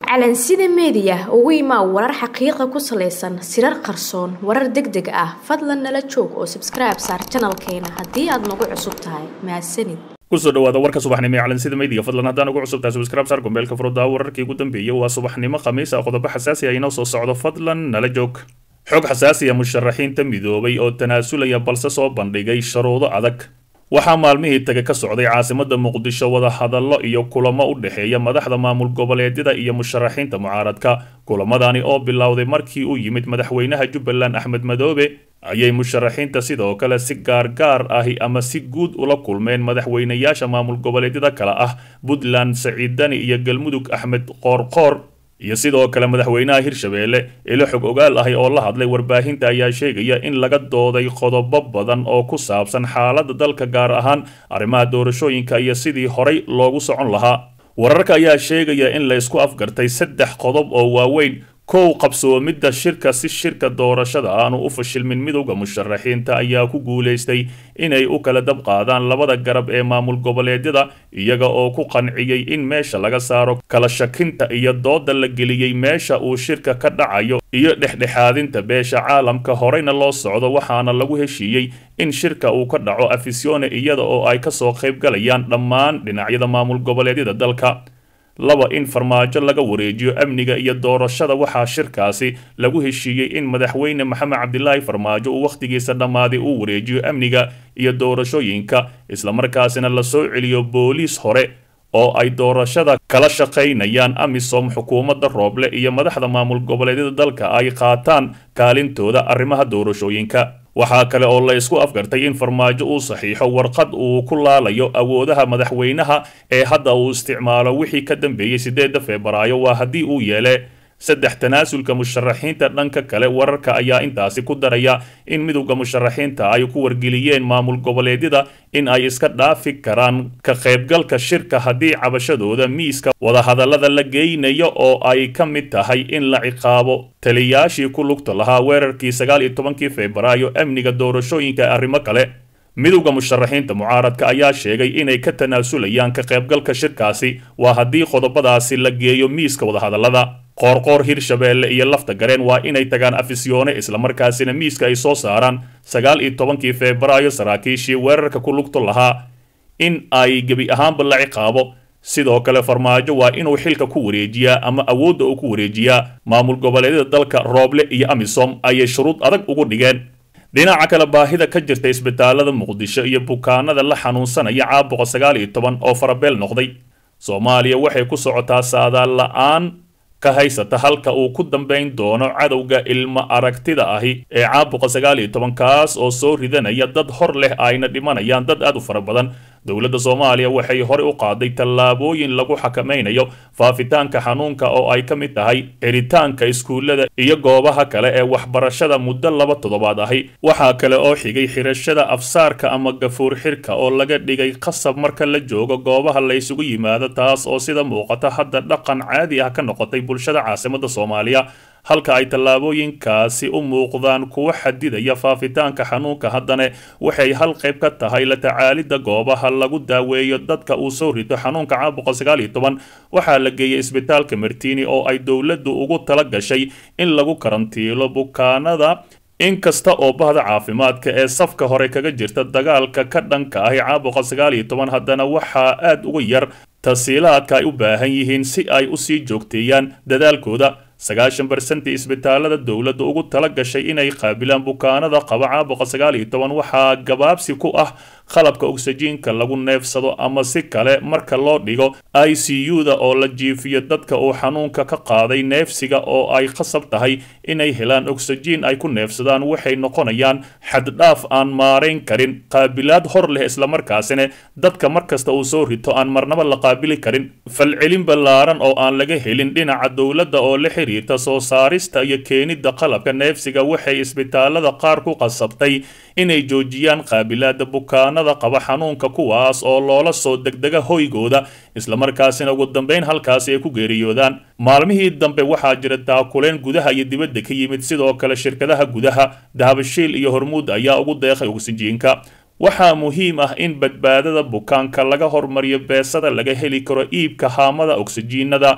calansida meediya ugu imaa warar xaqiiqa ku salaysan sirar qarsoon warar deg deg ah fadlan nala joog oo sabskribe saar janalkeena haddii aad nagu cusub tahay mahadsanid kusoo dhawaada warka subaxnimo ee calansida meediya fadlan haddaan ugu cusub tahay subscribe saar gombeelka furuddaa wararkii ugu dambeeyey waa subaxnimo khamiis ah qodobo xasaasi ah inoo soo socdo fadlan nala joog xog xasaasi ah musharaxiinta midoobay oo tanaasulaya balse soo bandhigay sharuudo adag waxaa maalmihii taga ka socday caasimada muqdisho wadahadallo iyo kulamo u dhexeeya madaxda maamul goboleedyada iyo musharaxiinta mucaaradka kulamadani oo bilowday markii uu yimid madaxweynaha jubbaland axmed madoobe ayay musharaxiinta sidoo kale si gaargaar ahi ama si guud ula kulmeen madaxweynayaasha maamul goboleedyada kale ah puntland saciid dani iyo galmudug axmed qoorqoor iyo sidoo kale madaxweynaha hirshabeelle ilo xog ogaal ahi oo la hadlay warbaahinta ayaa sheegaya in laga dooday qodobo badan oo ku saabsan xaaladda dalka gaar ahaan arrimaha doorashooyinka iyo sidii horay loogu socon lahaa wararka ayaa sheegaya in la isku afgartay saddex qodob oo waaweyn kow qabsoomidda shirka si shirka doorashada aanu u fashilmin midowda musharaxiinta ayaa ku guulaystay inay u kala dab qaadaan labada garab ee maamul goboleedyada iyaga oo ku qanciyey in meesha laga saaro kala shakinta iyo dooda la geliyey meesha uu shirka ka dhacayo iyo dhexdhexaadinta beesha caalamka horeyna loo socdo waxaana lagu heshiiyey in shirka uu ka dhaco afisione iyada oo ay kasoo qaybgalayaan dhammaan dhinacyada maamul goboleedyada dalka laba in farmaajo laga wareejiyo amniga iyo doorashada waxaa shirkaasi lagu heshiiyey in madaxweyne maxamed cabdilaahi farmaajo uu wakhtigiisa dhammaaday uu wareejiyo amniga iyo doorashooyinka islamarkaasina lasoo celiyo booliis hore oo ay doorashada kala shaqaynayaan amisom xukuumadda rooble iyo madaxda maamul goboleedyada dalka ay qaataan kaalintooda arrimaha doorashooyinka waxaa kale oo la isku afgartay in farmaajo uu saxiixo warqad uu ku laalayo awoodaha madaxweynaha ee hadda uu isticmaalo wixii ka dambeeyey sideedda febraayo waa haddii uu yeele saddex tanaasulka musharaxiinta dhanka kale wararka ayaa intaasi ku daraya in midowda musharaxiinta ay ku wargeliyeen maamul goboleedyada in ay iska dhaafi karaan ka qaybgalka shirka haddii cabashadooda miiska wadahadallada la geynayo oo ay ka mid tahay in la ciqaabo taliyaashii ku lugta lahaa weerarkii sagaal iyo tobankii febraayo amniga doorashooyinka arrimo kale midowda musharaxiinta mucaaradka ayaa sheegay inay ka tanaasulayaan ka qaybgalka shirkaasi waa haddii qodobadaasi la geeyo miiska wadahadallada qoorqoor hirshabeelle iyo lafta gareen waa inay tagaan afisyoone islamarkaasina miiska ay soo saaraan sagaal iyo tobankii febraayo saraakiishii weerarka ku lugto lahaa in ay gebi ahaanba la ciqaabo sidoo kale farmaajo waa inuu xilka ku wareejiyaa ama awoodda uu ku wareejiyaa maamul goboleedyada dalka rooble iyo amisom ayay shuruud adag ugu dhigeen dhinaca kale baahida ka jirta isbitaalada muqdisho iyo bukaanada la xanuunsanaya caabuqa sagaal iyo toban oo farabeel noqday soomaaliya waxay ku socotaa saadaal la-aan ka haysata halka uu ku dambayn doono cadowga ilmo aragtida ahi ee caabuqa sagaal iyo toban kaas oo soo ridanaya dad hor leh ayna dhimanayaan dad aad u fara badan dowladda soomaaliya waxay horey u qaaday tallaabooyin lagu xakamaynayo faafitaanka xanuunka oo ay ka mid tahay xiritaanka iskuullada iyo goobaha kale ee waxbarashada muddo laba toddobaad ahi waxaa kale oo xigay xirashada afsaarka ama gafuur xirka oo laga dhigay qasab marka la joogo goobaha la ysugu yimaado taas oo sida muuqata hadda dhaqan caadi ah ka noqotay bulshada caasimadda soomaaliya halka ay tallaabooyinkaasi u muuqdaan kuwa xadidaya faafitaanka xanuunka haddana waxay hal qayb ka tahay la tacaalidda goobaha lagu daaweeyo dadka uu soo rito xanuunka caabuqa sagaal iyo toban waxaa la geeyay isbitaalka martini oo ay dowladdu ugu tala gashay in lagu karantiilo bukaanada inkasta oo bahda caafimaadka ee safka hore kaga jirta dagaalka ka dhanka ahi caabuqa sagaal iyo toban haddana waxaa aad uga yar tasiilaadka ay u baahan yihiin si ay usii joogteeyaan dadaalkooda sagaashan barsentii isbitaalada dowladda ugu tala gashay inay qaabilaan bukaanada qaba caabuqa sagaal iyo toban waxaa gabaabsi ku ah qalabka ogsajiinka lagu neefsado ama si kale marka loo dhigo i c u-da oo la jiifiyo dadka uu xanuunka ka qaaday neefsiga oo ay qasab tahay inay helaan ogsajiin ay ku neefsadaan waxay noqonayaan xaddhaaf aan maarayn karin qaabilaad hor leh islamarkaasina dadka markasta uu soo rito aan marnaba la qaabili karin falcelin ballaaran oo aan laga helin dhinaca dowladda oo la xiriirta soo saarista iyo keenidda qalabka neefsiga waxay isbitaalada qaar ku qasabtay inay joojiyaan qaabilaada bukaanada qaba xanuunka kuwaas oo loola soo degdega hoygooda islamarkaasina ugu dambayn halkaasi ay ku geeriyoodaan maalmihii dambe waxaa jira taakuleen gudaha iyo dibadda ka yimid sidoo kale shirkadaha gudaha dahabashiil iyo hormuud ayaa ugu deeqay ogsijiinka waxaa muhiim ah in badbaadada bukaanka laga hormariyo beesada laga heli karo iibka haamada ogsijiinada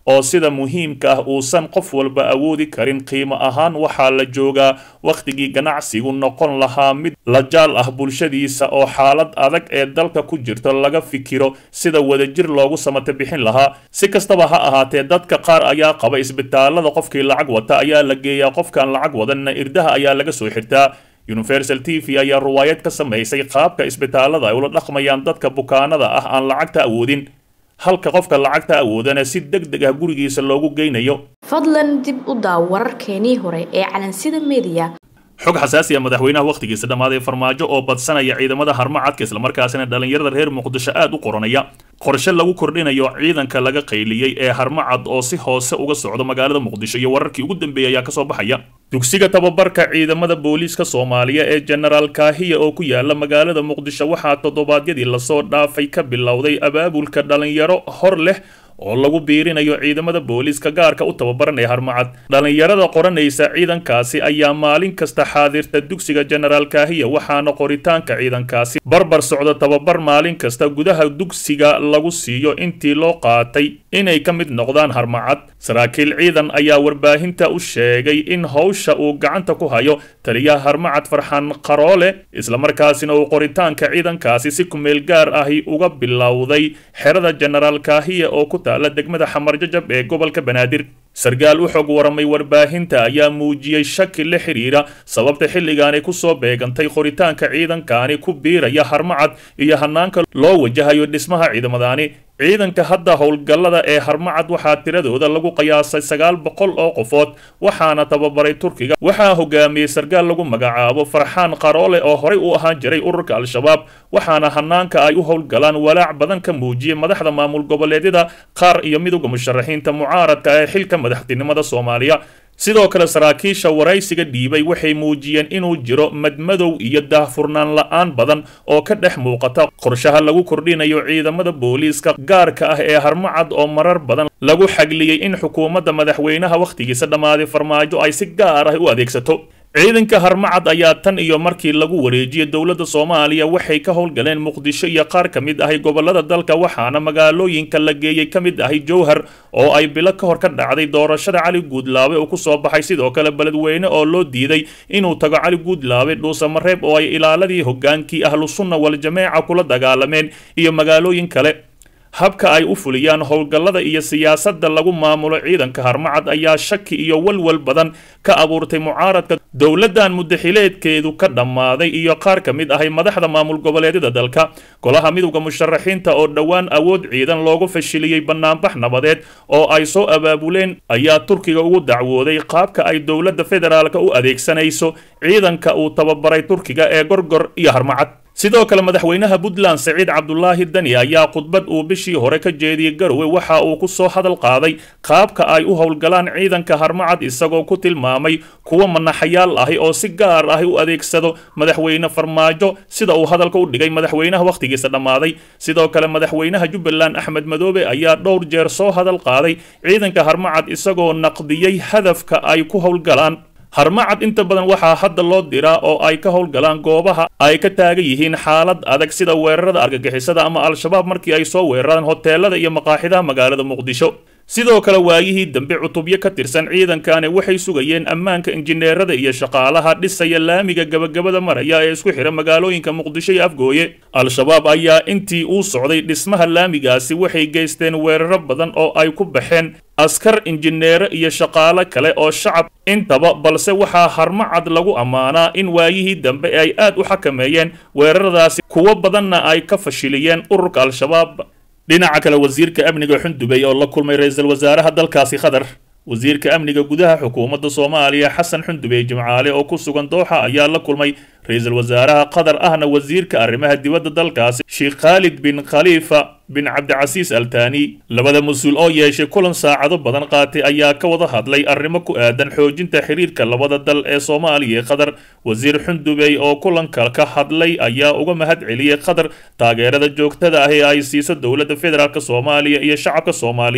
oo sida muhiimka ah uusan qof walba awoodi karin qiimo ahaan waxaa la joogaa wakhtigii ganacsigu noqon lahaa mid la jaal ah bulshadiisa oo xaalad adag ee dalka ku jirto laga fikiro sida wadajir loogu samata bixin lahaa si kastaba ha ahaatee dadka qaar ayaa qaba isbitaalada qofkii lacag wata ayaa la geeyaa qofkaan lacag wadanna irdaha ayaa laga soo xirtaa universal t v ayaa ruwaayad ka samaysay qaabka isbitaalada ay ula dhaqmayaan dadka bukaanada ah aan lacagta awoodin halka qofka lacagta awoodana si deg deg ah gurigiisa loogu geynayo fadlan dib u daaw wararkeenii hore ee calansida mediya xog xasaasiya madaxweynaha wakhtigiisa dhammaaday farmaajo oo badsanaya ciidamada harmacadka islamarkaasina dhallinyarada reer muqdisho aad u qoranaya qorshe lagu kordhinayo ciidanka laga qayliyey ee harmacad oo si hoose uga socdo magaalada muqdisho iyo wararkii ugu dambeeyay ayaa kasoo baxaya dugsiga tababarka ciidamada booliiska soomaaliya ee jenaraal kaahiya oo ku yaala magaalada muqdisho waxaa toddobaadyadii lasoo dhaafay ka bilowday abaabulka dhalinyaro hor leh oo lagu biirinayo ciidamada booliiska gaarka u tababaranaya harmacad dhallinyarada qoranaysa ciidankaasi ayaa maalin kasta xaadirta dugsiga jenaraal kaahiya waxaana qoritaanka ciidankaasi barbar socda tababar maalin kasta gudaha dugsiga lagu siiyo intii loo qaatay inay ka mid noqdaan harmacad saraakiil ciidan ayaa warbaahinta u sheegay in howsha uu gacanta ku hayo taliyaha harmacad farxan qaroole islamarkaasina uu qoritaanka ciidankaasi si kumeel gaar ahi uga bilowday xerada jenaraal kaahiya oo ku taala degmada xamarjajab ee gobolka banaadir sarkaal u xog waramay warbaahinta ayaa muujiyey shaki la xiriira sababta xilligaani kusoo beegantay qoritaanka ciidankaani ku biiraya harmacad iyo hanaanka loo wajahayo dhismaha ciidamadaani ciidanka hadda howlgallada ee harmacad waxaa tiradooda lagu qiyaasay sagaal boqol oo qofood waxaana tababaray turkiga waxaa hogaamiyey sarkaal lagu magacaabo farxaan qaroole oo horey u ahaan jiray ururka al-shabaab waxaana hanaanka ay u howlgalaan walaac badan ka muujiyey madaxda maamul goboleedyada qaar iyo midowda musharaxiinta mucaaradka ee xilka madaxtinimada soomaaliya sidoo kale saraakiisha waraysiga dhiibay waxay muujiyeen inuu jiro madmadow iyo daahfurnaan la-aan badan oo ka dhex muuqata qorshaha lagu kordhinayo ciidamada booliiska gaarka ah ee harmacad oo marar badan lagu xagliyey in xukuumadda madaxweynaha wakhtigiisa dhammaaday farmaajo ay si gaar ah u adeegsato ciidanka harmacad ayaa tan iyo markii lagu wareejiyey dowladda soomaaliya waxay ka howlgaleen muqdisho iyo qaar ka mid ahay gobolada dalka waxaana magaalooyinka la geeyey ka mid ahay jowhar oo ay bilo ka hor ka dhacday doorashada cali guudlaabe uu ku soo baxay sidoo kale beledweyne oo loo diiday inuu tago cali guudlaabe dhuusamareeb oo ay ilaaladii hogaankii ahlusunna wal-jameeca kula dagaalameen iyo magaalooyin kale habka ay u fuliyaan howlgallada iyo siyaasadda lagu maamulo ciidanka harmacad ayaa shaki iyo walwal badan ka abuurtay mucaaradka dowladdan muddaxileedkeedu ka dhammaaday iyo qaar ka mid ahay madaxda maamul goboleedyada dalka golaha midowda musharaxiinta oo dhowaan awood ciidan loogu fashiliyey bannaanbax nabadeed oo ay soo abaabuleen ayaa turkiga ugu dacwooday qaabka ay dowladda federaalka u adeegsanayso ciidanka uu tababaray turkiga ee gorgor iyo harmacad sidoo kale madaxweynaha puntland saciid cabdulaahi dani ayaa khudbad uu bishii hore ka jeediyey garowe waxa uu ku soo hadal qaaday qaabka ay u howlgalaan ciidanka harmacad isagoo ku tilmaamay kuwa manaxayaal ahi oo si gaar ahi u adeegsado madaxweyne farmaajo sida uu hadalka u dhigay madaxweynaha wakhtigiisa dhammaaday sidoo kale madaxweynaha jubbaland axmed madoobe ayaa dhowr jeer soo hadal qaaday ciidanka harmacad isagoo naqdiyey hadafka ay ku howlgalaan harmacad inta badan waxaa hadda loo diraa oo ay ka howlgalaan goobaha ay ka taagan yihiin xaalad adag sida weerarada argagixisada ama al-shabaab markii ay soo weeraraan hoteelada iyo maqaaxidaha magaalada muqdisho sidoo kale waayihii dambe cutubyo ka tirsan ciidankani waxay sugayeen ammaanka injineerada iyo shaqaalaha dhisaya laamiga gabagabada maraya ee isku xira magaalooyinka muqdisho iyo afgooye al-shabaab ayaa intii uu socday dhismaha laamigaasi waxay geysteen weeraro badan oo ay ku baxeen askar injineero iyo shaqaalo kale oo shacab intaba balse waxaa harmacad lagu ammaanaa in waayihii dambe ay aad u xakameeyeen weeraradaasi kuwo badanna ay ka fashiliyeen ururka al-shabaab dhinaca kale wasiirka amniga xundubey oo la kulmay ra-iisul wasaaraha dalkaasi qatar wasiirka amniga gudaha xukuumadda soomaaliya xasan xundubey jimcaale oo ku sugan dooxa ayaa la kulmay ra-iisul wasaaraha qatar ahna wasiirka arrimaha dibadda dalkaasi sheekh khaalid bin khaliifa bin cabdicasiis altani labada mas-uul oo yeeshay kulan saacado badan qaatay ayaa ka wada hadlay arrimo ku aadan xoojinta xiriirka labada dal ee soomaaliya ee qatar wasiir xundubey oo kulanka ka hadlay ayaa uga mahad celiyey qatar taageerada joogtada ah ee ay siiso dowladda federaalk soomaaliya iyo shacabka soomaaliyeed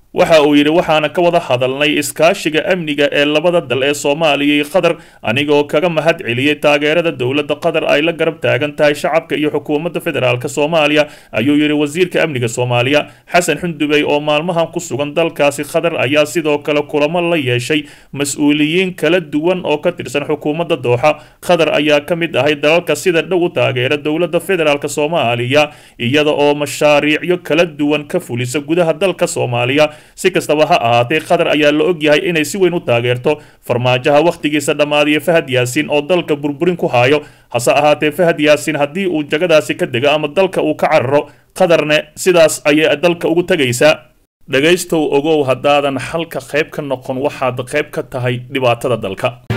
waxa uu yidhi waxaana ka wada hadalnay iskaashiga amniga ee labada dal ee soomaaliya iyo qatar anigoo kaga mahad celiyey taageerada dowladda qatar ay la garab taagan tahay shacabka iyo xukuumadda federaalk soomaaliya ayuu yidhi wasiirka amniga soomaaliya xasan xundubey oo maalmahan ku sugan dalkaasi qatar ayaa sidoo kale kulamo la yeeshay mas-uuliyiin kala duwan oo ka tirsan xukuumadda dooxa qatar ayaa ka mid ahay dalalka sida dhow u taageera dowladda federaalk soomaaliya iyada oo mashaariicyo kala duwan ka fulisa gudaha dalka soomaaliya si kastaba ha ahaatee qatar ayaa la ogyahay inay si weyn u taageerto farmaajaha wakhtigiisa dhammaadiya fahad yaasiin oo dalka burburin ku haayo hase ahaatee fahad yaasiin haddii uu jagadaasi ka dego ama dalka uu ka cararo qatarne sidaas ayay dalka ugu tegaysaa dhegaystow ogow haddaadan xalka qayb ka noqon waxaad qayb ka tahay dhibaatada dalka